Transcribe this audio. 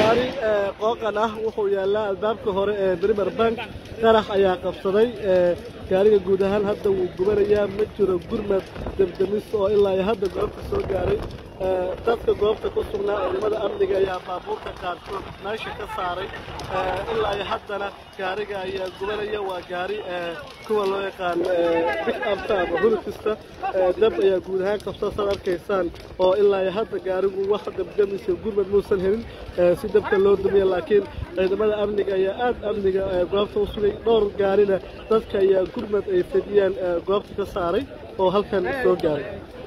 gaari qooqan ah wuxuu yaallaa albaabka hore ee brimer bank qarax ayaa qabsaday gaariga guud ahaan hadda wuu gubanayaa ma jiro gurmad debdemis oo ilaa iyo hadda goobta soo gaaray dadka goobta ku sugnaa ciidamada amniga ayaa baabuurka qaarkood meesha ka saaray ilaa iyo haddana gaariga ayaa gubanaya waa gaari kuwa loo yaqaan big abta ama hulukista dab ayaa guud ahaan qabsa saad arkaysaan oo ilaa iyo hadda gaarigu wax debdemisa gurmad muusan helin si dabka loo dumiya laakiin ciidamada amniga ayaa aad amniga goobta u sugay dhowr gaarina dadka ayaa gurmad ay fidiyeen goobta ka saaray oo halkan soo gaaray